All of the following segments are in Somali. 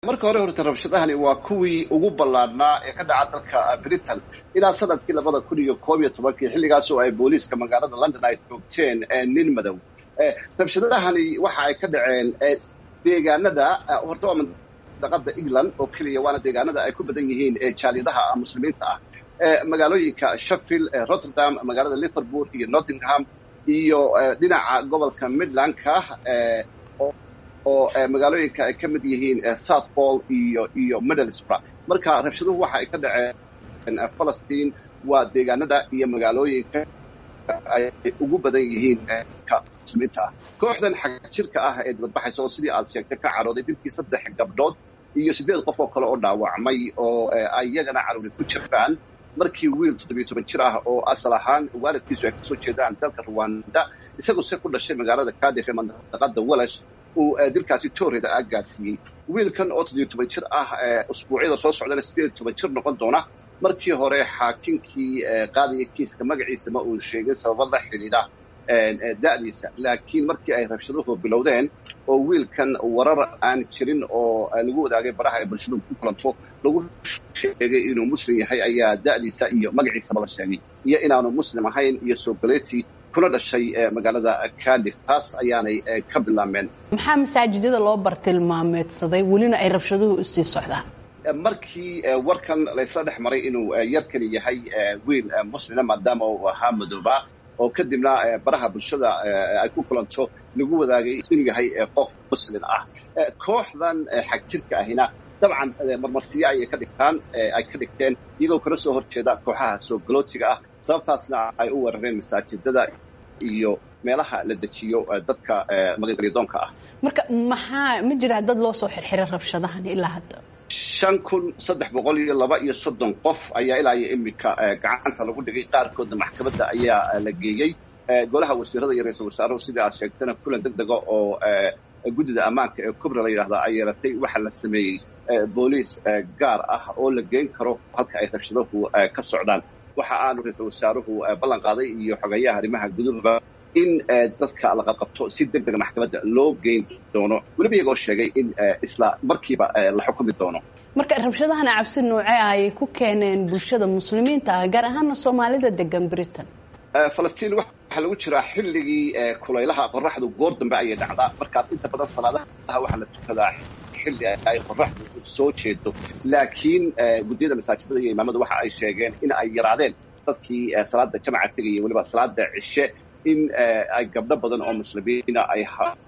marka hore horta rabshadahani waa kuwii ugu ballaadhnaa ee ka dhaca dalka britain ilaa sanadkii labada kun iyo koob iyo tobankii xilligaas oo ay booliiska magaalada london ay joogteen nin madow rabshadahani waxa ay ka dhaceen deegaanada horta waa mandaqada england oo keliya waana deegaanada ay ku badan yihiin jaaliyadaha muslimiinta ah magaalooyinka sheffield rotterdam magaalada liverpool iyo nottingham iyo dhinaca gobolka midlandka oo magaalooyinka ay ka mid yihiin south pol iyo iyo middlesbrough marka rabshaduhu waxa ay ka dhaceen falastiin waa deegaanada iyo magaalooyinka ay ugu badan yihiin muslimiinta ah kooxdan xagjirka ah ee dibadbaxaysa oo sidii aad sheegtay ka carooday dilkii saddex gabdhood iyo siddeed qof oo kale oo dhaawacmay oo iyagana caruuri ku jiraan markii wiil toddobiyo toban jir ah oo asal ahaan waalidkiisu ay kasoo jeedaan dalka ruwanda isagoo se ku dhashay magaalada cardiff ee mandaqada walash uu dilkaasi tooreda ah gaadhsiiyey wiilkan oo toddobiyo toban jir ah usbuucyada soo socdana siddeed iyo toban jir noqon doona markii hore xaakinkii qaadaya kiiska magaciisa ma uu sheegin sababo la xidhiidha da'diisa laakiin markii ay rabshaduhu bilowdeen oo wiilkan warar aan jirin oo lagu wadaagay baraha ay bulshadu ku kulanto lagu sheegay inuu muslim yahay ayaa da'diisa iyo magaciisaba la sheegay iyo inaanu muslim ahayn iyo soogaleeti kuna dhashay magaalada cardiff taas ayaanay ka bilaabmeen maxaa masaajidada loo bartilmaameedsaday welina ay rabshaduhu usii socdaan markii warkan laysla dhex maray inuu yarkani yahay wiil muslima maadaama uu ahaa madooba oo kadibna baraha bulshada ay ku kulanto lagu wadaagay inuu yahay qof muslim ah kooxdan xagjirka ahina dabcan marmarsiyo ayay ka dhigtaan ay ka dhigteen iyagoo kala soo horjeeda kooxaha soo galootiga ah sababtaasna ay u weerareen masaajidada iyo meelaha la dejiyo dadka magangalyadoonka ah marka maxaa ma jira dad loo soo xirxiray rabshadahan ilaa hadda shan kun saddex boqol iyo laba iyo soddon qof ayaa ilaa iyo iminka gacanta lagu dhigay qaarkoodna maxkamadda ayaa la geeyey golaha wasiirada iyo ra-iisul wasaaruhu sidai aad sheegtana kulan deg dega oo guddida ammaanka ee kubra la yidhahda ay yeelatay waxaa la sameeyey booliis gaar ah oo la geyn karo halka ay rabshaduhu ka socdaan waxa aanu ra-iisul wasaaruhu ballan qaaday iyo xogeeyaha arrimaha guduhuba in dadka la qabqabto si deg dega maxkamadda loo geyn doono weliba iyagoo sheegay in isla markiiba la xukumi doono marka rabshadahana cabsi noocee ah ayay ku keeneen bulshada muslimiinta ah gaar ahaana soomaalida degan britain falastiin waxaa lagu jiraa xilligii kulaylaha qoraxdu goor dambe ayay dhacdaa markaas inta badan salaadaha waxaa la tukadaa xilli ay qoraxdu soo jeedo laakiin guddiyada masaajidada iyo imaamada waxa ay sheegeen in ay yaraadeen dadkii salaada jamaca tegaya weliba salaada cishe in ay gabdho badan oo muslimiina ay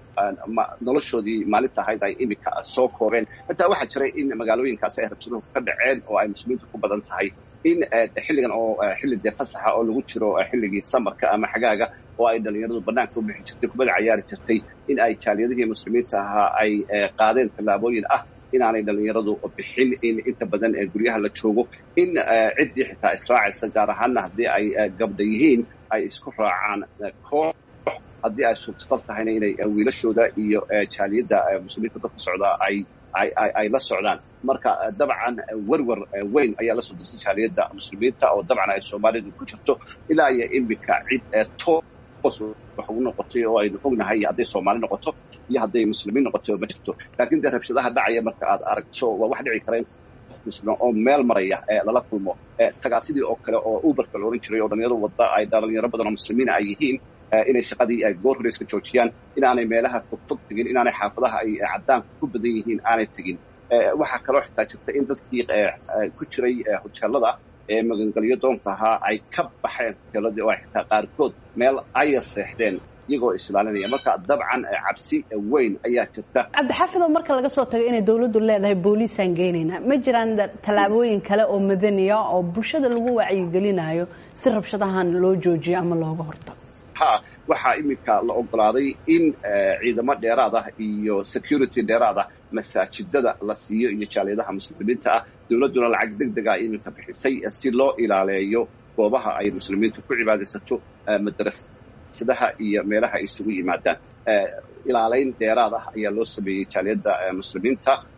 noloshoodii maalinta ahayd ay iminka soo kooreen xitaa waxaa jiray in magaalooyinkaasi ay rabsaduhu ka dhaceen oo ay muslimiintu ku badan tahay in xilligan oo xilli dee fasaxa oo lagu jiro xilligii samarka ama xagaaga oo ay dhalinyaradu banaanka u bixi jirtay kubada cayaari jirtay in ay jaaliyadihii muslimiinta ahaa ay qaadeen tallaabooyin ah inaanay dhalinyaradu bixin in inta badan guryaha la joogo in ciddii xitaa israacaysa gaar ahaana haddii ay gabdha yihiin ay isku raacaan koox haddii ay suurtagal tahayna inay wiilashooda iyo jaaliyadda muslimiinta dadka socdaa ay ay la socdaan marka dabcan werwer weyn ayaa lasoo dirsay jaaliyadda muslimiinta oo dabcan ay soomaalidu ku jirto ilaa iyo iminka cid toos wax ugu noqotay oo aynu ognahay hadday soomaali noqoto iyo hadday muslimiin noqoto ma jirto laakiin dee rabshadaha dhacaya marka aad aragto waa wax dhici kara in qof muslima oo meel maraya lala kulmo tagaasidii oo kale oo uberka la ohan jiray oo dhalinyaro wadda ay dhalinyaro badan oo muslimiina ay yihiin inay shaqadii goor hore iska joojiyaan inaanay meelaha fogfog tegin inaanay xaafadaha ay caddaanku ku badan yihiin aanay tegin waxaa kaloo xitaa jirta in dadkii ku jiray hoteelada ee magangelyo doonka ahaa ay ka baxeen hoteeladii oo ay xitaa qaarkood meel aya seexdeen iyagoo islaalinaya marka dabcan cabsi weyn ayaa jirta cabdixaafidoo marka laga soo tago inay dawladdu leedahay booliisaan geynaynaa ma jiraan tallaabooyin kale oo madaniya oo bulshada lagu wacyigelinayo si rabshadahan loo joojiyo ama looga hortago ha waxaa iminka la ogolaaday in ciidamo dheeraad ah iyo security dheeraad ah masaajidada la siiyo iyo jaaliyadaha muslimiinta ah dawladduna lacag deg dega iminka bixisay si loo ilaaleeyo goobaha ay muslimiintu ku cibaadaysato madrasadaha iyo meelaha ay isugu yimaadaan ilaalayn dheeraad ah ayaa loo sameeyey jaaliyadda muslimiinta